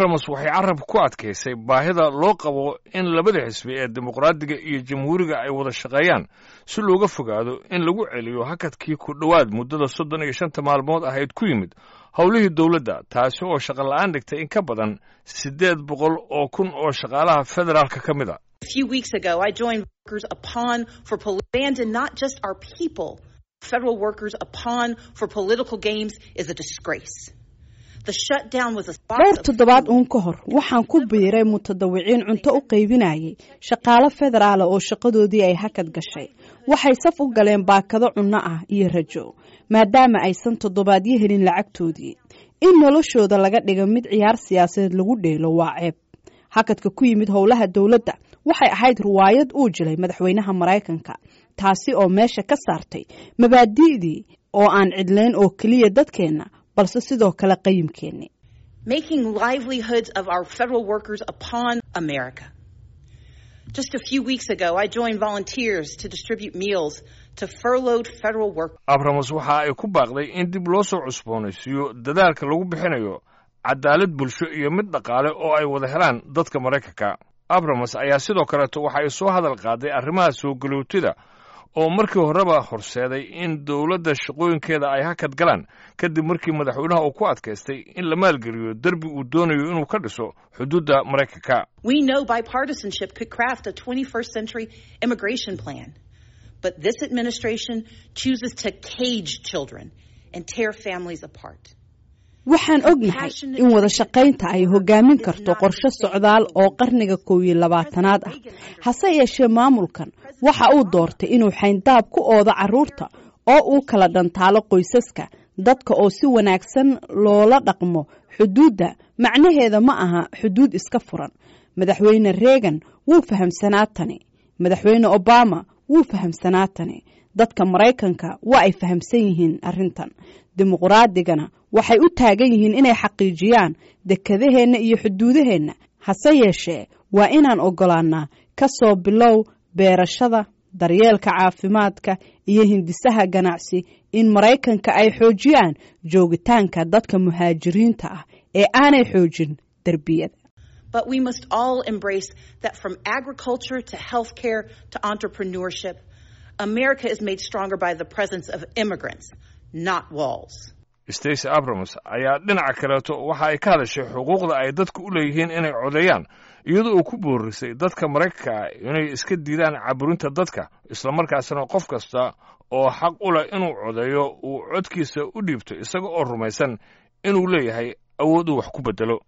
abramos waxay carabka ku adkaysay baahida loo qabo in labada xisbi ee dimuqraadiga iyo jamhuuriga ay wada shaqeeyaan si looga fogaado in lagu celiyo hakadkii ku dhowaad muddada soddon iyo shanta maalmood ahayd ku yimid howlihii dowladda taasi oo shaqola'aan dhigtay in ka badan siddeed boqol oo kun oo shaqaalaha federaalka ka mid a A few weeks ago, I joined workers upon for pol- abandon not just our people. Federal workers upon for political games is a disgrace. The shutdown was a dhowr toddobaad uun ka hor waxaan ku biiray mutadawiciin cunto u qaybinayay shaqaalo federaala oo shaqadoodii ay hakad gashay waxay saf u galeen baakado cunno ah iyo rajo maadaama aysan toddobaadyo helin lacagtoodii in noloshooda laga dhiga mid ciyaar siyaasadeed lagu dheelo waa ceeb hakadka ku yimid howlaha dowladda waxay ahayd riwaayad uu jilay madaxweynaha maraykanka taasi oo meesha ka saartay mabaadi'dii oo aan cidlayn oo keliya dadkeenna balse sidoo kale qayimkeenni making livelihoods of our federal workers upon America. Just a few weeks ago, I joined volunteers to distribute meals to furloughed federal workers. abramos waxa ay ku baaqday in dib loo soo cusboonaysiiyo dadaalka lagu bixinayo cadaalad bulsho iyo mid dhaqaale oo ay wada helaan dadka maraykanka abramos ayaa sidoo kaleeto waxa ay soo hadal qaaday arrimaha soo galootida oo markii horeba horseeday in dowladda shaqooyinkeeda ay hakad galaan kadib markii madaxweynaha uu ku adkaystay in la maalgeliyo derbi uu doonayo inuu ka dhiso xuduudda maraykanka We know bipartisanship could craft a 21st century immigration plan, but this administration chooses to cage children and tear families apart. waxaan ognahay in wada shaqaynta ay hogaamin karto qorshe socdaal oo qarniga kow iyo labaatanaad ah hase yeeshee maamulkan waxa uu doortay inuu xayndaab ku oodo carruurta oo uu kala dhantaalo qoysaska dadka oo si wanaagsan loola dhaqmo xuduudda macnaheeda ma aha xuduud iska furan madaxweyne reagan wuu fahamsanaa tani madaxweyne obama wuu fahamsanaa tani dadka maraykanka waa ay fahamsan yihiin arrintan dimuqraadigana waxay u taagan yihiin inay xaqiijiyaan dekedaheenna iyo xuduudaheenna hase yeeshee waa inaan oggolaannaa ka soo bilow beerashada daryeelka caafimaadka iyo hindisaha ganacsi in maraykanka ay xoojiyaan joogitaanka dadka muhaajiriinta ah ee aanay xoojin derbiyada But we must all embrace that from agriculture to healthcare to entrepreneurship, America is made stronger by the presence of immigrants, not walls. stacy abrams ayaa dhinaca kaleeto waxa ay ka hadashay xuquuqda ay dadku u leeyihiin inay codeeyaan iyadoo uu ku boorisay dadka maraykanka ah inay iska diidaan caburinta dadka islamarkaasna qof kasta oo xaq u leh inuu codeeyo uu codkiisa u dhiibto isaga oo rumaysan inuu leeyahay awood uu wax ku beddelo